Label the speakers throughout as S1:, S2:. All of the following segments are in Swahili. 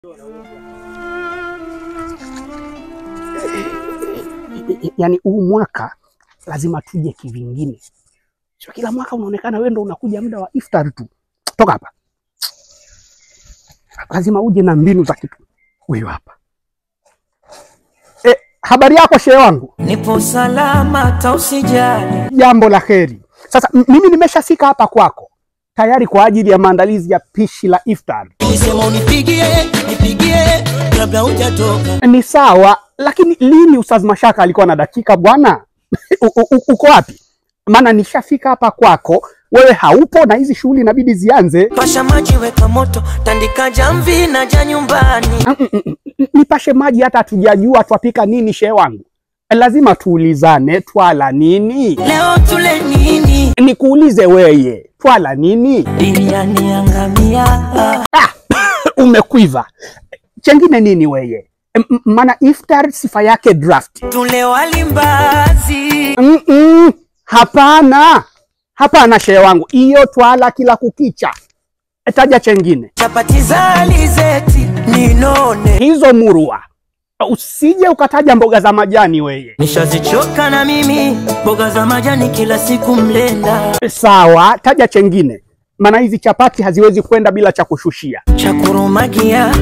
S1: Yaani huu mwaka lazima tuje kivingine, sio kila mwaka unaonekana wewe ndo unakuja muda wa iftar tu. Toka hapa, lazima uje na mbinu za kitu. Huyu hapa e, habari yako shehe wangu?
S2: Nipo salama hata usijali.
S1: Jambo la heri. Sasa m- mimi nimeshafika hapa kwako tayari kwa ajili ya maandalizi ya pishi la iftar.
S2: Nilisema unipigie, nipigie kabla hujatoka.
S1: Ni sawa, lakini lini Ustaz Mashaka alikuwa na dakika bwana? U- u- uko wapi? Maana nishafika hapa kwako, wewe haupo na hizi shughuli inabidi zianze.
S2: Pasha maji, weka moto, tandika jamvi na ja nyumbani.
S1: Mm, mm, mm, mm, Nipashe maji hata hatujajua twapika nini, shehe wangu. Lazima tuulizane, twala nini?
S2: Leo tule nini?
S1: Nikuulize weye, twala nini?
S2: Biriani ya ngamia.
S1: Ah, umekwiva. Chengine nini weye? M- m- Maana iftar sifa yake draft.
S2: Tule wali mbazi.
S1: Mm-mm, hapana, hapana shehe wangu, hiyo twala kila kukicha. Taja chengine,
S2: Chapati za alizeti ninone.
S1: hizo murwa. Usije ukataja mboga za majani weye.
S2: Nishazichoka na mimi mboga za majani kila siku mlenda.
S1: Sawa, taja chengine, maana hizi chapati haziwezi kwenda bila cha kushushia.
S2: Chakurumagia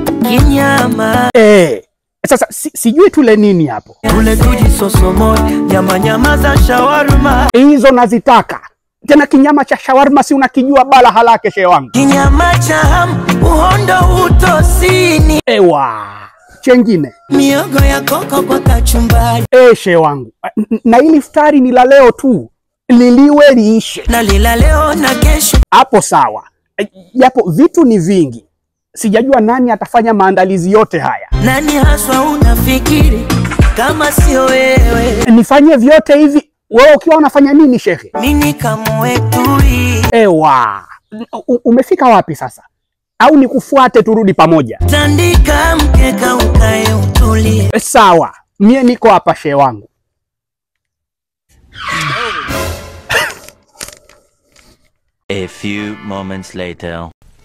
S2: kinyama.
S1: Eh, sasa si, sijui tule nini hapo.
S2: Tule tuji sosomo nyama nyama za shawarma.
S1: Hizo nazitaka tena. Kinyama cha shawarma si unakijua bala halake shehe wangu.
S2: Kinyama cha ham, uhondo utosini.
S1: Ewa, chengine
S2: Miogo ya koko kwa kachumbari.
S1: eh, shehe wangu, N- na hili iftari ni la leo tu, liliwe liishe.
S2: Na lila leo na kesho.
S1: hapo sawa, Eh, japo vitu ni vingi, sijajua nani atafanya maandalizi yote haya.
S2: Nani haswa unafikiri kama sio wewe?
S1: Nifanye vyote hivi, wewe ukiwa unafanya nini shekhe?
S2: Mimi kamwetui.
S1: Ewa, U- umefika wapi sasa? Au nikufuate turudi pamoja?
S2: Tandika mkeka ukae utulie.
S1: Eh, Sawa, mie niko hapa shehe wangu.
S3: A few moments later.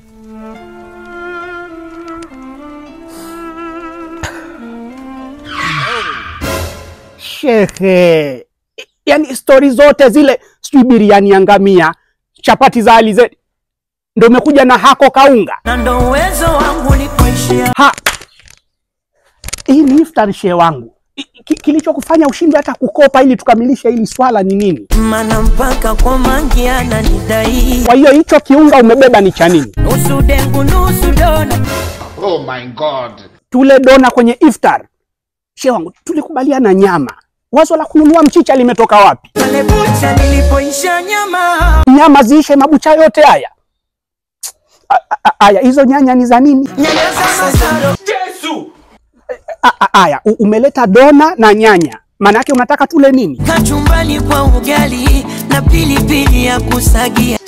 S1: Shekhe, yaani stori zote zile, sijui biriani ya ngamia, chapati za alizeti, ndo umekuja na hako kaunga
S2: Na ndo uwezo wangu ulipoishia.
S1: ha hii ni iftar shehe wangu. I- ki- Kilichokufanya ushindwe hata kukopa ili tukamilishe hili swala ni nini?
S2: Mana mpaka kwa mangi ananidai.
S1: Kwa hiyo hicho kiunga umebeba ni cha nini?
S2: Nusu dengu nusu dona.
S4: Oh my God.
S1: Tule dona kwenye iftar? Shehe wangu, tulikubaliana nyama. Wazo la kununua mchicha limetoka wapi?
S2: Pale bucha nilipoisha nyama.
S1: Nyama ziishe mabucha yote haya? A- a- Aya, hizo nyanya ni za nini?
S2: Nyanya za masaro.
S1: A- a- Aya, u- umeleta dona na nyanya, maana yake unataka tule nini?
S2: Kachumbani kwa ugali na pilipili ya kusagia.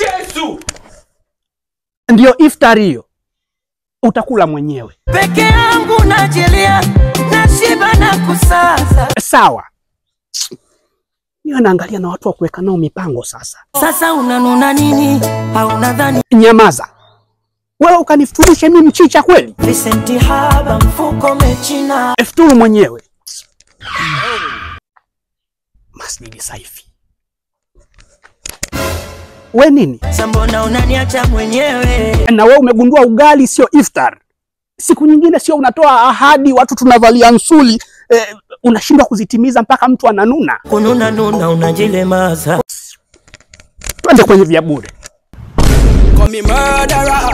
S1: Ndiyo iftar hiyo, utakula mwenyewe.
S2: Peke yangu najelea na shiba na kusaza.
S1: Sawa, niyo naangalia na watu wa kuweka nao mipango sasa.
S2: Sasa unanuna nini? Au nadhani
S1: Nyamaza wewe, ukanifuturishe mimi mchicha kweli?
S2: Vicenti haba mfuko mechina.
S1: Futuru mwenyewe. Masjidi Saifi, we nini?
S2: Sambona unaniacha mwenyewe?
S1: Na we umegundua ugali sio iftar. Siku nyingine sio unatoa ahadi, watu tunavalia nsuli eh, unashindwa kuzitimiza mpaka mtu ananuna.
S2: Kununa nuna unajilemaza.
S1: Twende kwenye vya bure.
S5: Call me murderer,